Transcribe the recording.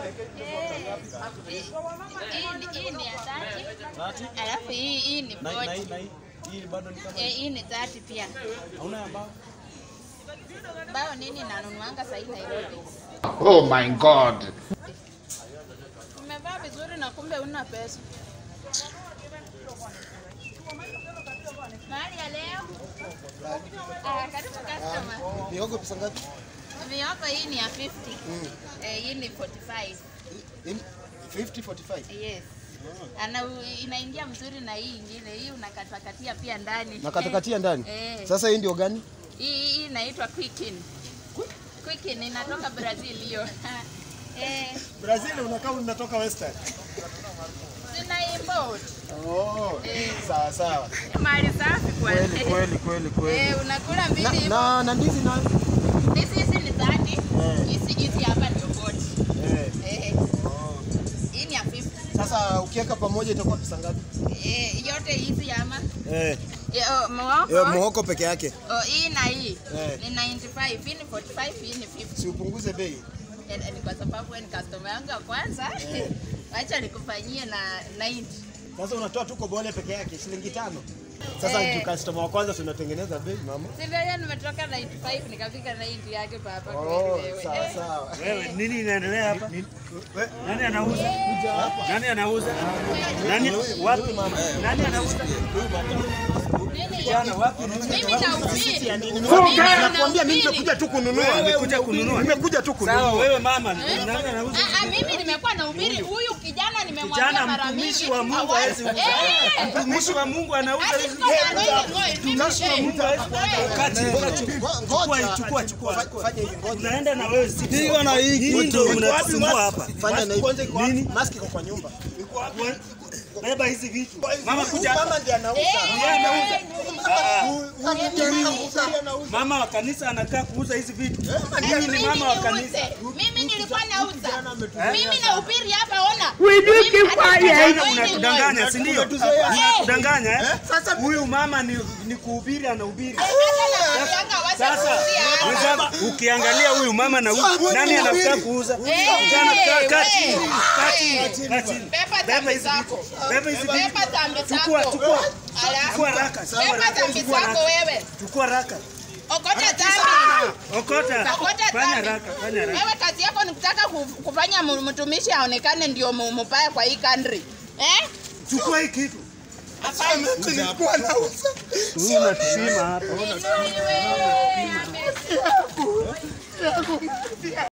Hii ni ya 30. Thati? Alafu hii hii ni Na na hii 40. na hii. Hii bado ni kama Eh, hii ni 30 pia. hauna ya mbao. Bao nini nanunuanga sahii Nairobi. Oh my God. Umevaa vizuri na kumbe una pesa. Mahali ya leo. Ah, karibu customer. Mihogo pesa ngapi? Mihogo hii ni ya 50. Eh, hii ni 45. In- 50 45. Yes. Ana inaingia mzuri na hii ingine. Hii unakatakatia pia ndani. Na katakatia ndani. Eh. Sasa hii ndio gani? Hii hii inaitwa Quicken. Quicken inatoka Brazil hiyo. eh, Brazil unakaa unatoka Western. tuna import. Oh, sawa sawa. Mali safi kwa. Kweli kweli kweli kweli. Eh, unakula Na, mbili hivyo. na, na ndizi nayo? Hizi hizi ni 30. Hizi hizi hapa ndio 40. Eh. Eh. Hii ni ya 50. Sasa ukiweka pamoja itakuwa pesa ngapi? Eh, yote hizi ama Eh. Eh, oh, muhogo. Eh, muhogo peke yake. Oh, hii na hii Eh. ni 95, hii ni 45, hii ni 50. Si upunguze bei. Eh, eh, Ni kwa sababu wewe ni customer yangu ya kwanza. Wacha nikufanyie na 90. Sasa unatoa tu kobole peke yake shilingi tano. Sasa Eh. eh. customer wa kwanza tunatengeneza bei mama. Si vile nimetoka 95 nikafika 90 yake baba Oh, kweli wewe. sawa Eh. sawa. Wewe nini inaendelea hapa? Nani anauza? Nani anauza? Nani wapi? Nani anauza? Kijana wapi? Mimi nahubiri. Nakwambia mimi nimekuja tu kununua. Nimekuja kununua. Nimekuja tu Sawa, kununua. wewe mama, nani anauza? Ah, ah, mimi nimekuwa na ubiri huyu kijana nimemwambia Kijana mara mingi. mtumishi wa Mungu hawa- hawezi uza. Eh! Mtumishi wa Mungu anauza Hadi hizi siko na ngoja, ngoja, mimi- Mtumishi wa Mungu hawezi kuanza kati. Chukua, chukua, chukua. Fanya hivi ngoja. Unaenda na wewe si. Piga na hii Nini ndio kitu. unatusumbua hapa? Fanya na Kwanza hivi. iko wapi? Mask iko kwa nyumba. Beba hizi vitu. Mama kuja. Mama ndiye anauza. Yeye anauza. Ah, ah. Huyu ndiye anauza. Mama wa kanisa anakaa kuuza hizi vitu. Mimi Mimi ni mama wa kanisa. niuze. Mimi nilikuwa nauza. Mimi nahubiri hapa ona. Kijana unatudanganya, si ndio? Unatudanganya eh? Huyu mama ni ni kuhubiri anahubiri. Sasa wenzangu, ukiangalia huyu mama na huyu nani anataka kuuza? Kijana kaa kaa chini. Kaa chini. Kaa chini. Beba Beba tambi hizi zako. vitu. Beba hizi vitu. Beba tambi Chukua, zako. chukua. Ala. Chukua raka. Sawa, Beba raka. tambi Chukua zako raka. wewe. Chukua raka. Okota tambi. Okota. Okota Fanya tambi. raka, fanya raka. Wewe kazi yako ni kutaka ku- kufanya mu- mtumishi aonekane ndio mu- mubaya kwa hii country. Eh? Chukua hii kitu. Hapana. Nilikuwa nauza. Huyu unatupima hapa. Inuliwe, amesifu.